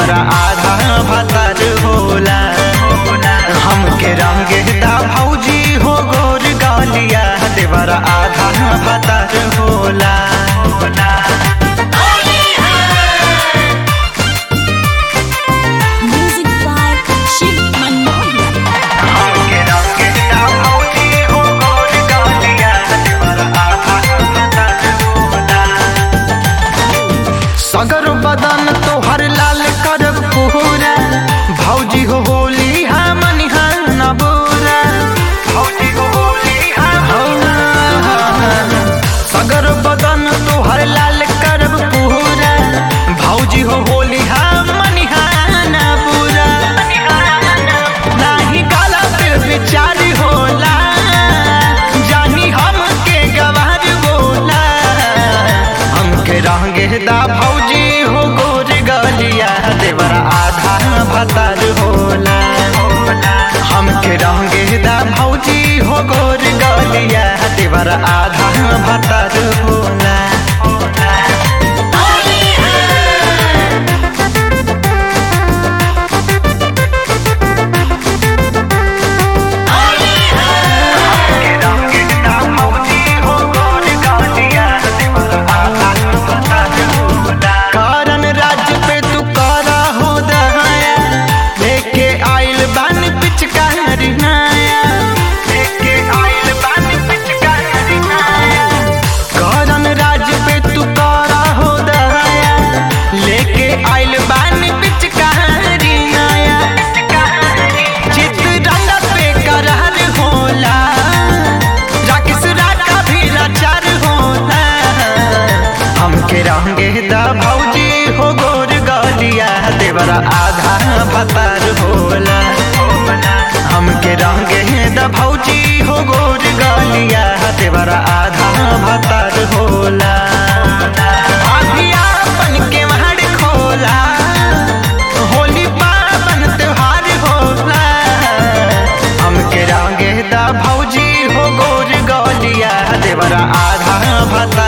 देवरा आधा भतर होला हमके रंगे दा भौजी हो गोर गालिया देवरा आधा भतर होला Music by Shiv Manohar. हमके रंगे दा भौजी हो गोर गालिया देवरा आधा भतर होला सगर बदन तोहर लाल करब पूरा भौजी हो होली हमन न बुरा भौजी हो होली सगर बदन तोहर लाल करब पूरा भौजी हो होली हमन न बुरा नाही गाला पे विचार होला जानी हमके गवार बोला हमके रंगे दा भौजी हो गोर गलिया देवरा आधा भतर होला हमके रंगे दा भौजी हो गोर गलिया देवरा आधा भतर होला हमके रंगे दा भौजी हो गोर गलिया देवरा आधा भतर होला कारण राज्य पे तू करा हो दहाया लेके आइल बन पिचकारी नाया लेके आइल बन पिचकारी नाया कारण राज्य पे तू करा हो दहाया लेके आइल बन पिचकारी नाया चित रंग पे करहर होला राकेश राका भी लाचार होला हमके रंगे दा भौजी हो गोर गलिया देवरा आधा भतर होला हमके रंगे दा भौजी हो गोर गलिया देवरा आधा भतर होला आधिया अपन के महड़ खोला होली पावन त्योहार होला हमके रंगे दा भौजी हो गोर गलिया देवरा आधा भतर